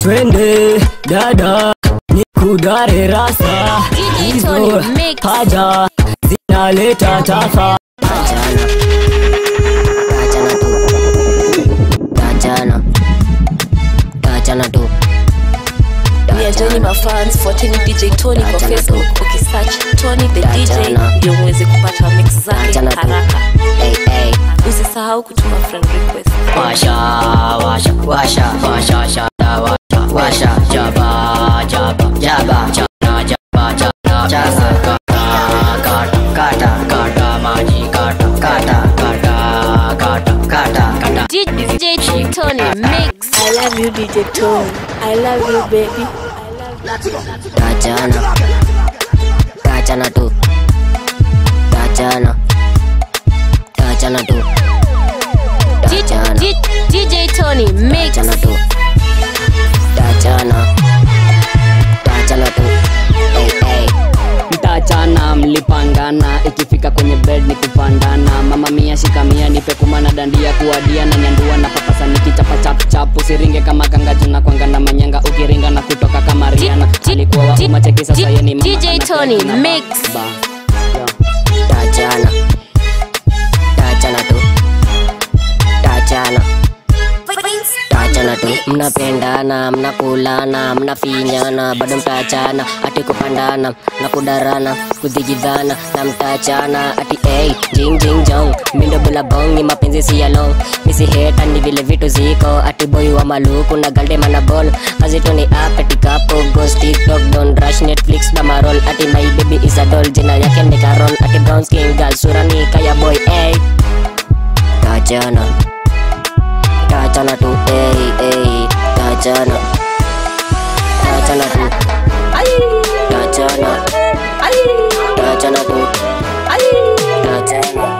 twende dada nikudare rasa hizo haja zinaleta tafa Tachana Tachana tu We are joining my fans fuateni DJ Tony kwa Achana tu. Facebook ukisearch Tony the DJ Achana. ndio muweze kupata mix zake Achana tu. haraka. Hey, hey. Usisahau kutuma friend request. Washa, washa, washa, washa, shada, washa, washa, jaba, jaba, jaba, chana, jaba, chana, chasa, kata, kata, kata, kata, maji, kata, kata, kata, kata, kata, kata. DJ Tony mix. I love you DJ Tony. I love you baby. Tachana, tachana tu, tachana, tachana tu, tachana. DJ Tony mix. Tachana tu Tachana Tachana tu hey, hey. mtachana mlipangana ikifika kwenye bed ni kupandana mama mia shikamia nipe kumana dandia kuadia na nyandua na papasa nikichapa chapchap usiringe kama kangaju na kwanga na manyanga ukiringa na kutoka kama riana alikuwa wa umma cheki sasa ye ni mama DJ ana Tony, keki na mix. ba. Yeah. Tachana Tachana tu Tachana Tachana tu mnapendana mnakulana mnafinyana bado mtachana ati kupandana na kudarana kudhigidhana na mtachana ati hey, jing jing jong mindo bula bong ni mapenzi si ya long misi heta ni vile vitu ziko ati boy wa maluku na galde mana ball kazi tu ni up ati kapo ghost tiktok don rush netflix damarol ati my baby is a doll jina yake ni carol ati brown skin girl sura ni kaya boy hey. Tachana Tachana tu, ey, ey, tachana Tachana tu Tachana Tachana tu Tachana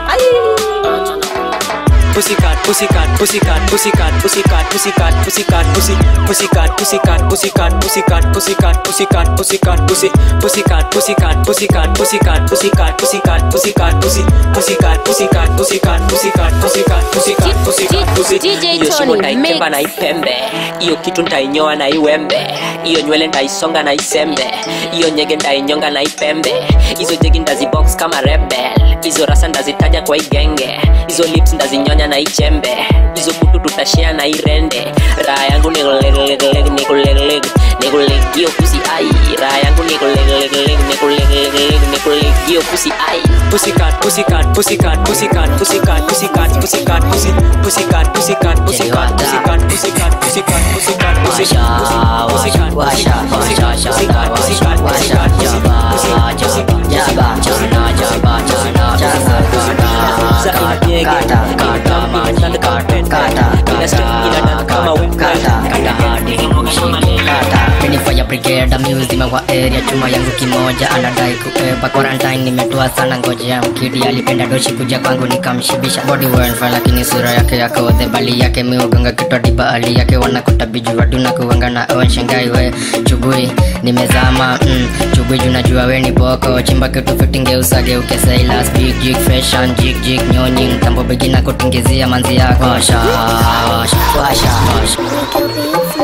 Pussycat, pussycat, pussycat, pussycat, pussycat, pussycat, pussycat, pussy, pussycat, pussycat, pussycat, pussycat, pussycat, pussycat, pussycat, pussy, pussycat, pussycat, pussycat, pussycat, pussycat, pussycat, pussycat, pussy, pussycat, pussycat, pussycat, pussycat, pussycat, pussycat, pussycat, pussy. DJ Hiyo shimo Tony, nitaitemba mix. na ipembe, hiyo kitu nitainyoa na iwembe, hiyo nywele nitaisonga na isembe, hiyo nyege nitainyonga na ipembe, hizo jegi ndazibox kama rebel, hizo rasa ndazitaja kwa igenge, hizo lips ndazinyonya na ichembe, hizo kutu tutashare na irende, raha yangu nikulegleg nikulegleg nikuleg hiyo pusi ai, raha yangu nikulegleg nikulegleg nikuleg hiyo pusi ai. Pussycat, pussycat, pussycat, pussycat, pussycat, pussycat, pussycat, pussy, pussycat, pussycat, pussycat, pussycat, pussycat, pussycat, pussycat, pussy, Washa, washa, washa, washa, washa, washa, washa, jaba, jaba, jaba, chana, jaba, chana, chana, kata, kata, kata, maji, kata, kata, kata, kata, kata, kata, hadi mshike, kata. Mimi ni fire brigade mzima wa area chuma yangu kimoja anadai kubeba quarantine nimetua sana ngojea mkidi alipenda doshi kuja kwangu nikamshibisha body well lakini sura yake yako the bali yake miuganga kitwa diba ali yake wanakuta biju waduna kuwanga na on shangai we chugui nimezama mm, chugui junajua we ni boko chimba kitu fitinge usage ukesailas big jig fashion jig jig nyonyi mtambo begina kutingizia manzi yako washa washa washa washa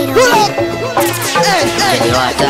Jeliwata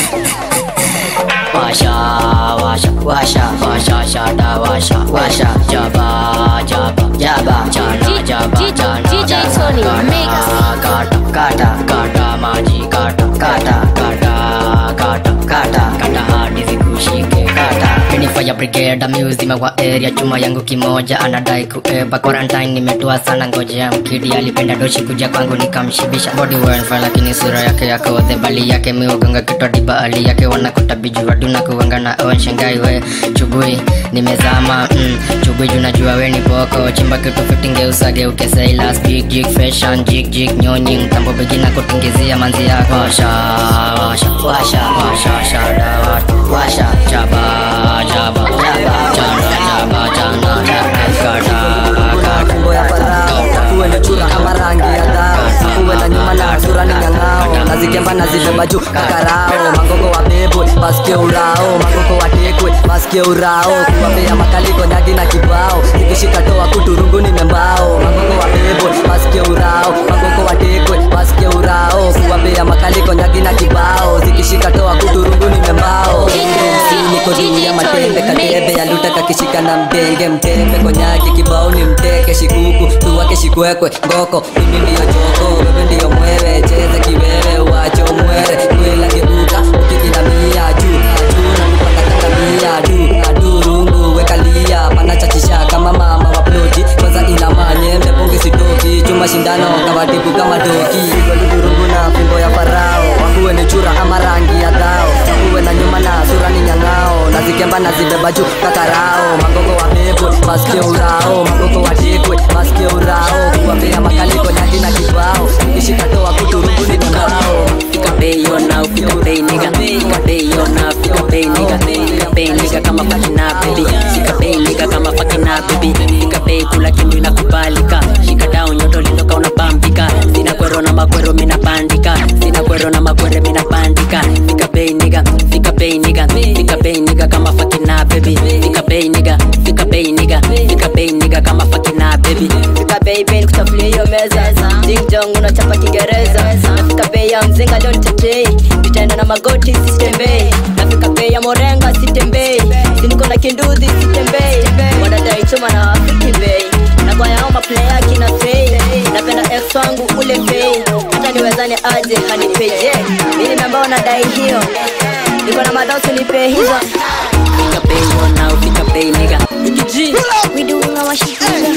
Washa, washa, washa, washa, shada, washa, washa, jaba, jaba, jaba, chana, jaba, chana, DJ Tony, mix. kata, kata, kata, maji, kata, kata, kata, kata, kata, kata, hadi zikushike, kata. Mimi ni fire brigade mzima wa area chuma yangu kimoja anadai kueba quarantine nimetua sana ngojea mkidi alipenda doshi kuja kwangu nikamshibisha body well fine, lakini sura yake yako the bali yake miuganga kitwa diba ali yake wanakuta biju waduna kuwanga na on shangai we chugui nimezama mm, chugui junajua we ni boko chimba kitu fitinge usage ukesailas big jig fashion jig jig nyonyi mtambo begina kutingizia manzi yako washa washa washa washa shada washa jaba jaba jaba chana jaba chana jaba kata Mambo ya farao kuwe na chura kama rangi ya dhao kuwe na nyuma na sura ni nyang'ao nazikemba nazibeba juu kakarao mangogo wa bebwe basikie urao mangogo watekwe basikie urao kuwapea makaliko nyagi na kibao ikishika toa kuturungu ni membao mangogo wa bebwe basikie urao mangogo watekwe basikie urao shika na mdenge mtepe konyaki kibao ni mteke shikuku tuwake shikwekwe ngoko mimi ndiyo joko wewe ndiyo mwewe cheza kiwewe wacho mwere kwela geuka ukikinamia juu juu na kupakatangamia du adurungu wekalia panachachisha kama mama wa ploti kwanza ina manyembe pungi sitoki chuma shindano kawatibu kama doki goludurungu na fimbo ya farao wakuwe ni chura ama rangi ya dhao wakuwe na nyuma na sura ni nyang'ao nazikemba nazibeba juu kakarao magogo wa bebwe masike urao magogo wa tekwe masike urao kuwapea makaliko nyaki na kibao ishikatoa kuturungu ni ngao Fika pay yo now, fika pay nigga Fika pay yo now, fika pay nigga Fika pay nigga kama fucking na baby Fika pay nigga kama fucking na baby Fika pay kula kindu inakubalika Shika down nyoto liloka unabambika Sina kwero na makwero mina bandika Sina kwero na makwere mina bandika Fika pay nigga, fika pay nigga Fika pay nigga kama fucking na baby Fika pay nigga, fika pay nigga Fika pay nigga kama fucking na baby Fika bei bei nikutafulia hiyo meza Ding dong unachapa Kiingereza Nafika bei ya mzinga leo nitetei Nitaenda na magoti sitembei Nafika bei ya morenga sitembei Siniko na kinduzi sitembei Wanadai chuma na wafiki bei Na kwa yao maplaya kina fei Napenda ex wangu ule fei Hata niwezane aje hanipei Je, mimi ambao nadai hiyo Niko na madhao sinipe hizo Fika pay yo now, fika pay nigga We doing our shit.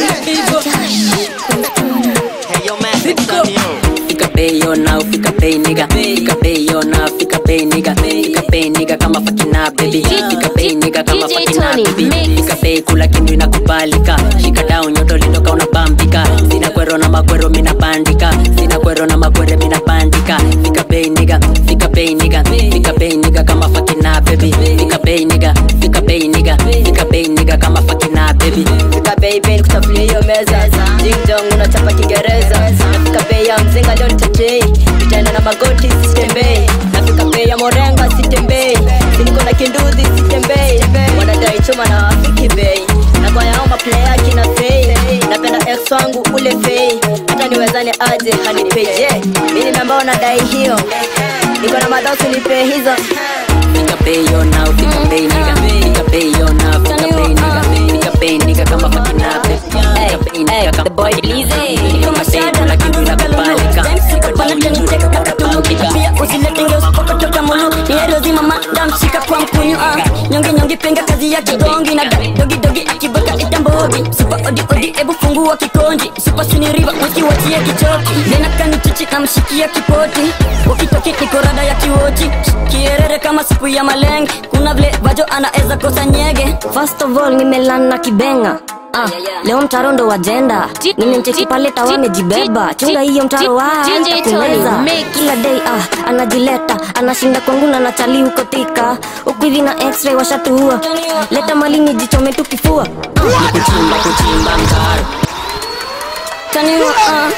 Fika pay yo now, fika pay nigga Fika pay yo now, fika pay nigga Fika pay nigga kama fucking na baby Fika pay nigga kama DJ fucking na Tony, baby mix. Fika pay kula kindu inakubalika Shika down nyoto liloka unabambika Sina kwero na makwero mina bandika Sina kwero na makwere mina bandika Fika pay nigga, fika pay nigga Fika pay nigga kama fucking na baby Fika pay nigga, fika pay nigga Fika pay nigga kama fucking na baby Fika bei bei nikutafulia hiyo meza Ding dong unachapa Kiingereza Nafika bei ya mzinga leo nitetei Nitaenda na magoti sitembei Nafika bei ya morenga sitembei Siniko na kinduzi sitembei Wanadai chuma na wafiki bei Na kwa yao maplaya kina fei Napenda ex wangu ule fei Hata niwezane aje hanipei Je, mimi ambao nadai hiyo Niko na madhao sinipe hizo Fika pay yo now, fika pay nigga Fika pay yo now, fika pay nigga Fika pay nigga kama fucking na baby Fika pay nigga kama the boy Lizzy. Fika pay kula kindu inakubalika Fika down nyoto liloka unabambika pia usiletenge usipokotoka mulu nierozima madamshika kwa mkunyu ah. nyonge nyonge penga kazi ya kigongi na da- dogi dogi akibaka itambogi supa odi odi ebu fungua kikonji supa siniriva usiwachie kichoki nenakanichichi namshikia kipoti wakitoki nikorada ya kiwochi kierere kama siku ya malenge kuna vile vajo anaeza kosa nyege First of all nimelana kibenga Ah, leo mtaro ndo wajenda nimemcheki pale tawa amejibeba chunga hiyo mtaro wa DJ Tony, kumeza mix. kila day ah, anajileta anashinda kwangu na nachali huko tika huku hivi na x-ray washatuua leta malini jichome tu kifua Kuchimba kuchimba mtaro taniwa ah.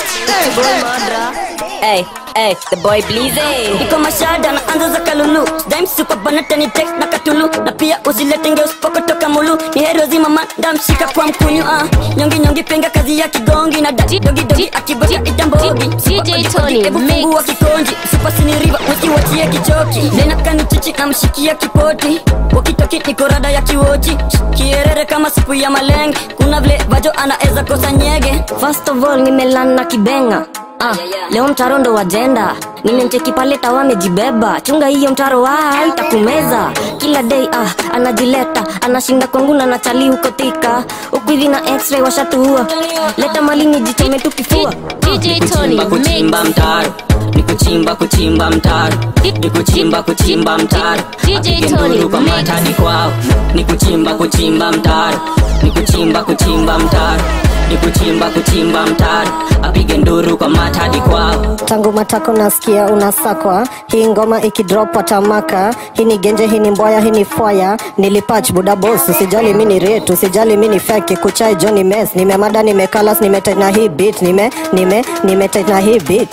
Hey, hey, the boy Blizzy. iko mashada na anza za kalulu daimsupabanatani tek na katulu na pia usiletenge usipokotoka mulu ni heri wazima mandamshika kwa mkunyu ah. nyongi nyongi penga kazi ya kigongi na dadi dogi dogi akiboga itambogi DJ Tony, fungua mix. kikonji supasiniriva usiwachie kichoki nenakanichichi namshikia kipoti wakitoki nikorada ya kiwochi kierere kama siku ya malenge kuna vile vajo anaeza kosa nyege First of all nimelana kibenga Ah, leo mtaro ndo wajenda nimemcheki pale tawa amejibeba chunga hiyo mtaro wa itakumeza kila day ah, anajileta anashinda kwangu na nachali huko tika huku hivi na x-ray washatuua leta malini jichome tu kifua DJ Tony, kuchimba kuchimba mix. mtaro ni kuchimba kuchimba mtaro ni kuchimba kuchimba mtaro DJ Apige Tony, nduru kwa mix. matadi kwao ni kuchimba kuchimba mtaro ni kuchimba kuchimba mtaro ni kuchimba kuchimba mtaro apige nduru kwa matadi kwao tangu matako nasikia unasakwa hii ngoma ikidrop watamaka hii ni genje hii ni mboya hii ni fwaya nilipach buda bos usijali mini retu usijali mini feki kuchai joni mes nimemada nimekalas nimetena hii beat nime nime nimetena hii beat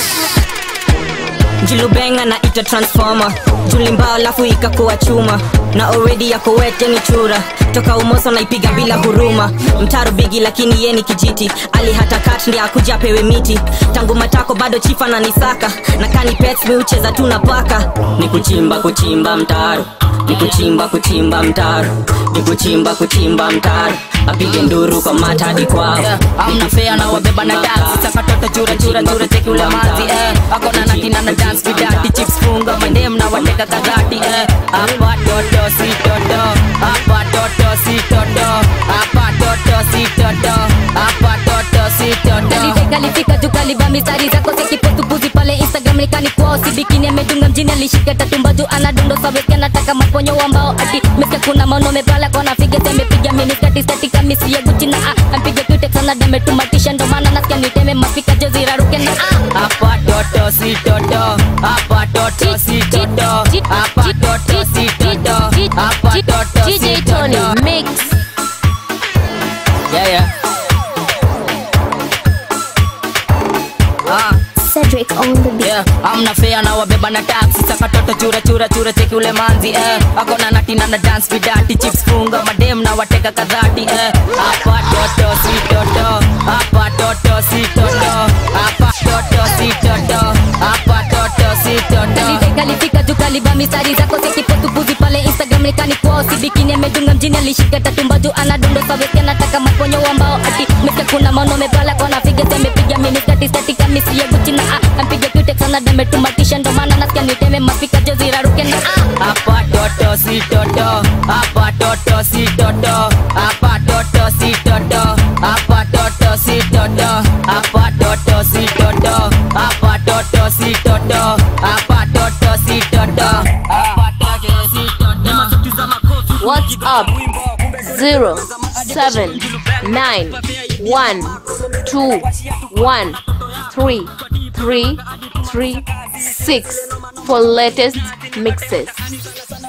julubenga na ita transformer julimbao alafu ikakuwa chuma na already yako wete ni chura toka umoso naipiga bila huruma mtaro bigi lakini ye ni kijiti ali hata kat ndi akuja pewe miti tangu matako bado chifa na nisaka na kani pets mi ucheza tu na paka ni kuchimba kuchimba mtaro ni kuchimba kuchimba mtaro ni kuchimba kuchimba mtaro apige nduru kwa matadi kwao amna fea na wabeba na dansi saka toto chura chura chura cheki ule manzi eh ako na natina na dance vidati chips funga mandem na wateka kadhati eh apa toto si toto apa toto si toto apa toto si toto apa toto si toto Kalide kalifika juu kaliba mistari zako sekipotupuzi pale instagram nikani kwao sibikini amedunga mjini alishika tatumba juu anadundo saweke anataka maponyo ambao ati meska kuna maono mepala kona fige semepiga miniskati stati kamisi ya guchi na ah ampige kute sana dametumatisha ndo maana nasikia niteme mafika jozi raruke na ah apa toto si toto apa toto si toto apa toto si toto apa toto si DJ Tony toto mix yeah yeah ah Cedric on the beat yeah amna fea na wabeba na taxi saka toto chura chura chura cheki ule manzi eh ako na natina na dance vidati chips funga madem na wateka kadhati eh apa toto si toto apa toto si toto apa toto si toto apa toto si toto Kalide kalifika juu kaliba mistari zako sekipotupuzi pale instagram nikani kwao sibikini amedunga mjini alishika tatumba juu anadundo saweke anataka maponyo ambao ati meska kuna maono mepala kona fige semepiga miniskati stati kamisi ya guchi na ah ampige kute sana dametumatisha ndo maana nasikia niteme mafika jozi raruke na ah apa toto si toto apa toto si toto apa toto si toto apa toto si toto apa toto si toto apa toto si toto apa toto si toto apa toto si toto What's up? Zero seven nine one two one three three three six for latest mixes.